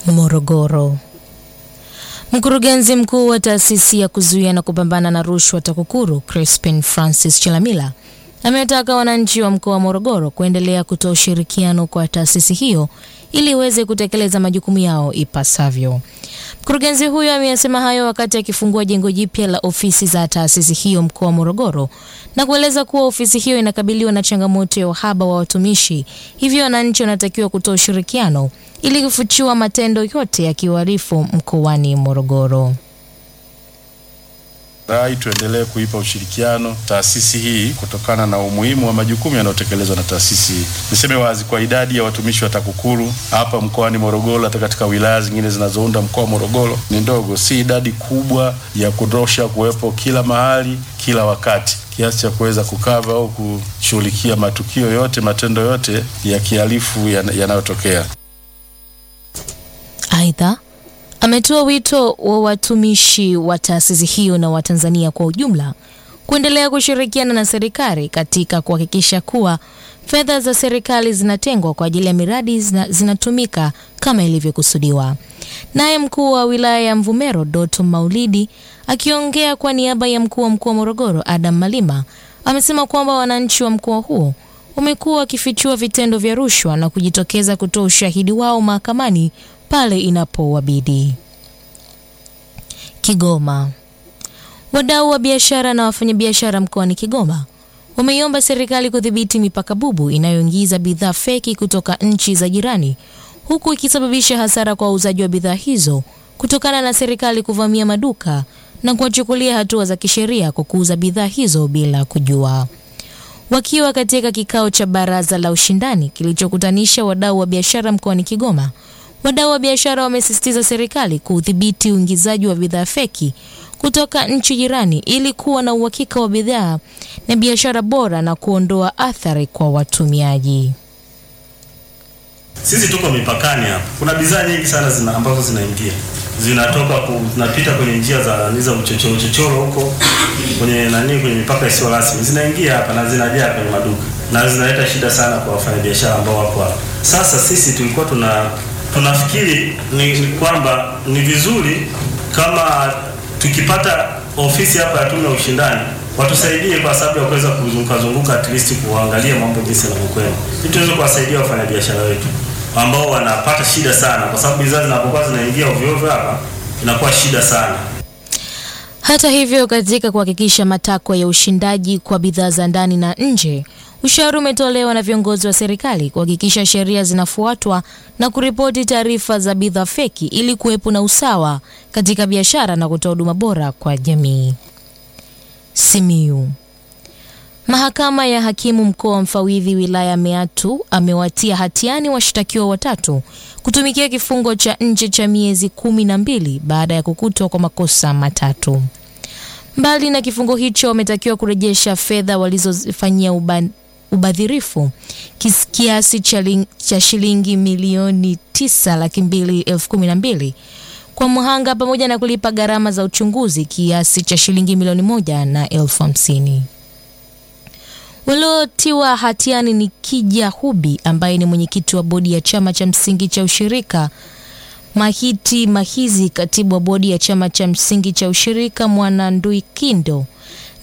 Morogoro. Mkurugenzi mkuu wa taasisi ya kuzuia na kupambana na rushwa TAKUKURU Crispin Francis Chilamila ametaka wananchi wa mkoa wa Morogoro kuendelea kutoa ushirikiano kwa taasisi hiyo ili iweze kutekeleza majukumu yao ipasavyo. Mkurugenzi huyo ameyasema hayo wakati akifungua jengo jipya la ofisi za taasisi hiyo mkoa wa Morogoro na kueleza kuwa ofisi hiyo inakabiliwa na changamoto ya uhaba wa watumishi, hivyo wananchi wanatakiwa kutoa ushirikiano ili kufichua matendo yote ya kiuhalifu mkoani Morogoro. Rai tuendelee kuipa ushirikiano taasisi hii kutokana na umuhimu wa majukumu yanayotekelezwa na taasisi hii. Niseme wazi kwa idadi ya watumishi wa TAKUKURU hapa mkoani Morogoro, hata katika wilaya zingine zinazounda mkoa wa Morogoro ni ndogo, si idadi kubwa ya kutosha kuwepo kila mahali kila wakati kiasi cha kuweza kukava au kushughulikia matukio yote, matendo yote ya kihalifu yanayotokea. Aidha, ametoa wito wa watumishi wa taasisi hiyo na Watanzania kwa ujumla kuendelea kushirikiana na serikali katika kuhakikisha kuwa fedha za serikali zinatengwa kwa ajili ya miradi zina, zinatumika kama ilivyokusudiwa. Naye mkuu wa wilaya ya Mvomero Doto Maulidi akiongea kwa niaba ya mkuu wa mkoa wa Morogoro Adam Malima amesema kwamba wananchi wa mkoa huo wamekuwa wakifichua vitendo vya rushwa na kujitokeza kutoa ushahidi wao mahakamani pale inapowabidi. Kigoma. Wadau wa biashara na wafanyabiashara mkoani Kigoma wameiomba serikali kudhibiti mipaka bubu inayoingiza bidhaa feki kutoka nchi za jirani huku ikisababisha hasara kwa wauzaji wa bidhaa hizo kutokana na serikali kuvamia maduka na kuwachukulia hatua za kisheria kwa kuuza bidhaa hizo bila kujua. Wakiwa katika kikao cha baraza la ushindani kilichokutanisha wadau wa biashara mkoani Kigoma, wadau wa biashara wamesisitiza serikali kuudhibiti uingizaji wa bidhaa feki kutoka nchi jirani ili kuwa na uhakika wa bidhaa na biashara bora na kuondoa athari kwa watumiaji. Sisi tuko mipakani hapa, kuna bidhaa nyingi sana zina, ambazo zinaingia zinatoka ku, zinapita kwenye njia za za uchochoro uchochoro huko kwenye nani, kwenye mipaka isiyo rasmi zinaingia hapa na zinajaa kwenye maduka na zinaleta shida sana kwa wafanyabiashara ambao wako hapa. Sasa sisi tulikuwa tuna tunafikiri ni, ni kwamba ni vizuri kama tukipata ofisi hapa ya tume ya ushindani watusaidie kwa sababu ya kuweza kuzunguka zunguka at least kuangalia mambo jinsi yanavyokwenda, ili tuweze kuwasaidia wafanyabiashara wetu ambao wanapata shida sana, kwa sababu bidhaa zinapokuwa zinaingia ovyo ovyo hapa inakuwa shida sana. Hata hivyo, katika kuhakikisha matakwa ya ushindaji kwa bidhaa za ndani na nje, ushauri umetolewa na viongozi wa serikali kuhakikisha sheria zinafuatwa na kuripoti taarifa za bidhaa feki ili kuwepo na usawa katika biashara na kutoa huduma bora kwa jamii. Simiyu. Mahakama ya hakimu mkoa wa Mfawidhi wilaya Meatu amewatia hatiani washtakiwa watatu kutumikia kifungo cha nje cha miezi kumi na mbili baada ya kukutwa kwa makosa matatu. Mbali na kifungo hicho, wametakiwa kurejesha fedha walizofanyia uba, ubadhirifu kiasi cha shilingi milioni tisa laki mbili elfu kumi na mbili kwa mhanga pamoja na kulipa gharama za uchunguzi kiasi cha shilingi milioni moja na elfu hamsini. Waliotiwa hatiani ni Kija Hubi ambaye ni mwenyekiti wa bodi ya chama cha msingi cha ushirika, Mahiti Mahizi katibu wa bodi ya chama cha msingi cha ushirika, Mwanandui Kindo